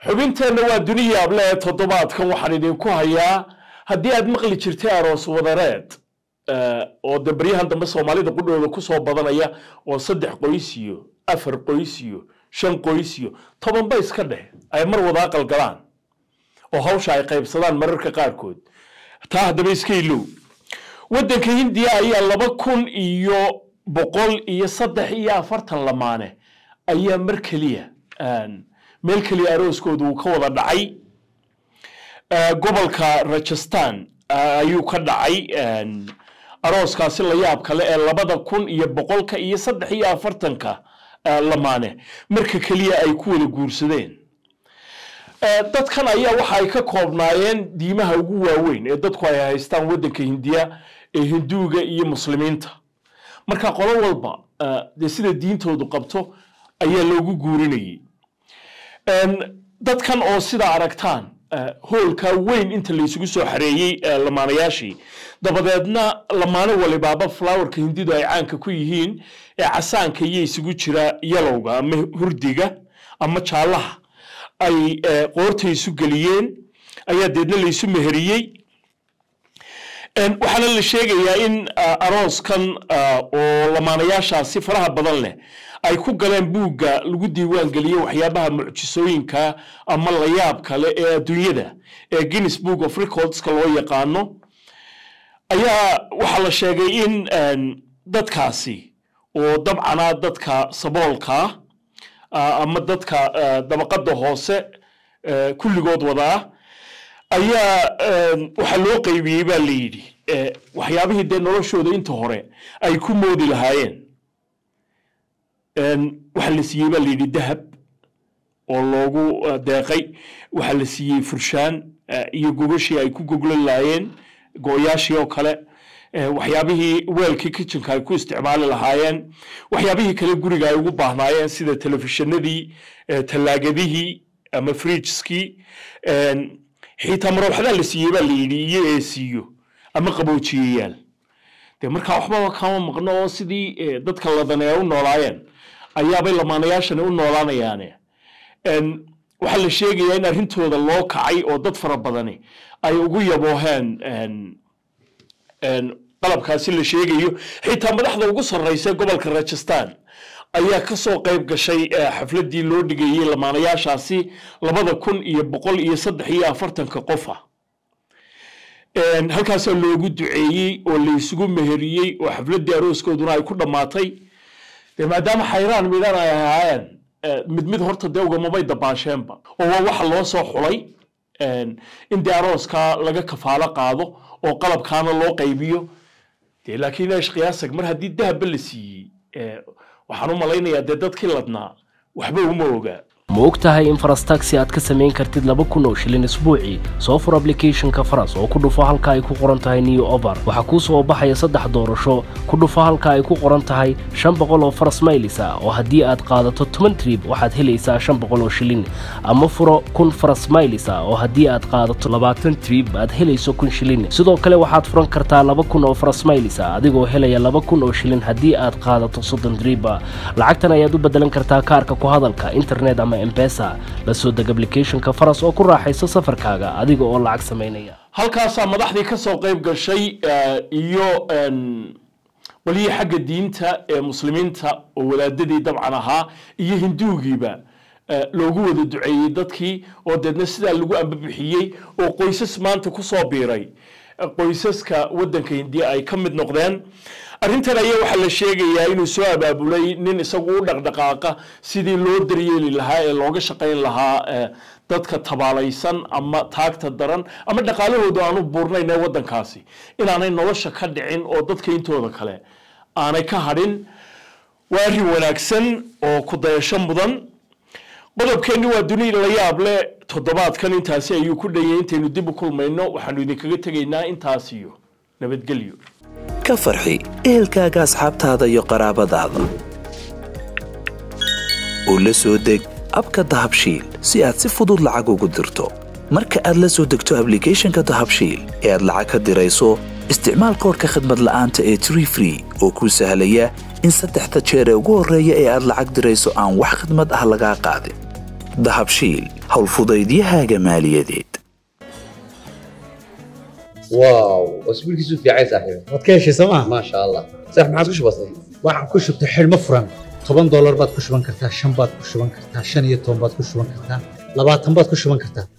xubinteenna waa duniya able ee toddobaadkan waxaan idinku hayaa haddii aad maqli jirtay aroos wadareed oo de baryahan dambe soomaalida qudhooda kusoo badanaya oo saddex qoys iyo afar qoys iyo shan qoys iyo tobanba iska dheh ay mar wada aqal galaan oo hawsha ay qaybsadaan mararka qaarkood taa haddaba iska ilow waddanka hindiya ayaa laba kun iyo boqol iyo saddex iyo afartan lamaane ayaa mar keliya meel keliya arooskooda uu ka wada dhacay gobolka rajastan ayuu ka dhacay arooskaasi la yaab kale ee labada kun iyo boqolka iyo saddex iyo afartanka lamaane marka keliya ay ku wada guursadeen dadkan ayaa waxa ay ka koobnaayeen diimaha ugu waaweyn ee dadku ay haystaan waddanka hindiya ee hinduuga iyo muslimiinta marka qolo walba dee sida diintoodu qabto ayaa loogu guurinayay dadkan oo sidaa aragtaan hoolka weyn inta laysugu soo xareeyey lamaanayaashii dabadeedna lamaano walibaaba flowerka hindidu ay caanka ku yihiin ee casaanka iyo isugu jira yalowga ama hurdiga ama jaallaha ay qoorta isu geliyeen ayaa deedna laysu meheriyey waxaana la sheegayaa in arooskan oo lamaanayaashaasi faraha badan leh ay ku galeen buugga lagu diiwaan geliyey waxyaabaha mucjisooyinka ama layaab kale ee adduunyada ee guinness book of recordska loo yaqaano ayaa waxaa la sheegay in dadkaasi oo dabcana dadka saboolkaa ama dadka dabaqada hoose kulligood wadaa ayaa waxaa loo qaybiyey baa la yidhi waxyaabihii dee noloshooda inta hore ay ku moodi lahaayeen waxaa la siiyey baa la yidhi dahab oo loogu deeqay waxaa la siiyey furshaan iyo gogashii ay ku goglan lahaayeen go-yaashii oo kale waxyaabihii weelkii kitchenka ay ku isticmaali lahaayeen waxyaabihii kale guriga ay ugu baahnaayeen sida telefishinadii tallaagadihii ama fridgeskii xitaa marooxdaa la siiyey baa la yidhi iyo eesiiyo ama qaboojiyayaal dee markaa waxbaba kama maqno oo sidii dadka ladanee u noolaayeen ayaabay lamaanayaashani u noolaanayaane waxaa la sheegayaa in arrintooda loo kacay oo dad fara badani ay ugu yabooheen qalabkaasi la sheegayo xitaa madaxda ugu sarreysa gobolka rajastan ayaa ka soo qayb gashay xafladdii loo dhigayey lamaanayaashaasi labada kun iyo boqol iyo saddex iyo afartanka qofa halkaasaa loogu duceeyey oo laysugu meheriyey oo xafladdii arooskooduna ay ku dhammaatay dee maadaama xayraan midhan ay ahaayeen mid mid horta dee ugamamay dabaasheenba oo waa waxa loo soo xulay in dee arooskaa laga kafaalo qaado oo qalabkaana loo qaybiyo dee laakiin eesh qiyaasag mar haddii dahabba la siiyey waxaan u malaynayaa dee dadkii ladnaa waxba uma ogaa ma og tahay in farastaxi aad ka samayn kartid laba kun oo shilin isbuucii soo fur ablicathonka faras oo ku dhufo halka ay ku qoran tahay new over waxaa kuu soo baxaya saddex doorasho ku dhufo halka ay ku qoran tahay shan boqol oo faras maylis ah oo haddii aad qaadato toban trib waxaad helaysaa shan boqol oo shilin ama furo kun faras maylis ah oo haddii aad qaadato labaatan trib aad helayso kun shilin sidoo kale waxaad furan kartaa laba kun oo faras maylis ah adigoo helaya laba kun oo shilin haddii aad qaadato soddon triba lacagtan ayaad u bedelan kartaa kaarka ku hadalka internet ama embesa la soo deg ablicathonka faras oo ku raaxayso safarkaaga adiga oo lacag samaynaya halkaasaa madaxdii ka soo qayb gashay iyo walihii xagga diinta ee muslimiinta oo wadaadadii dabcan ahaa iyo hinduugiiba loogu wada duceeyey dadkii oo deedna sidaa lagu ambabixiyey oo qoysas maanta kusoo biiray qoysaska waddanka hindiya ay ka mid noqdeen arrintan ayaa waxaa la sheegayaa inuu soo abaabulay nin isagu u dhaqdhaqaaqa sidii loo daryeeli lahaa ee looga shaqayn lahaa dadka tabaalaysan ama taagta daran ama dhaqaalahoodu aanu buurnayn ee waddankaasi inaanay nolosha ka dhicin oo dadka intooda kale aanay ka hadhin waa arrin wanaagsan oo ku dayasho mudan qodobkeenni waa duni la yaab leh toddobaadkan intaasi ayuu ku dhanyay intaynu dib u kulmayno waxaanu idinkaga tegaynaa intaas iyo nabadgelyo ka farxi ehelkaaga asxaabtaada iyo qaraabadaada u la soo deg abka dahabshiil si aad si fudud lacag ugu dirto marka aad la soo degto ablicathonka dahabshiil ee aad lacag ka dirayso isticmaal koorka khadmad la'aanta ee tree free oo kuu sahlaya in saddexda jeer ee ugu horreeya ee aad lacag dirayso aan wax khidmad ah lagaa qaadin dahabshiil howlfudaydiyahaaga maaliyadeed واو اسبوع كيسو في عايز صاحبي waad ka heshay sooma ما شاء الله صح ما عادش بسيط waxaan ku shubtay xidhmo furan toban doolar baad ku shuban kartaa shan baad ku shuban kartaa shan iyo toban baad ku shuban kartaa labaatan baad ku shuban kartaa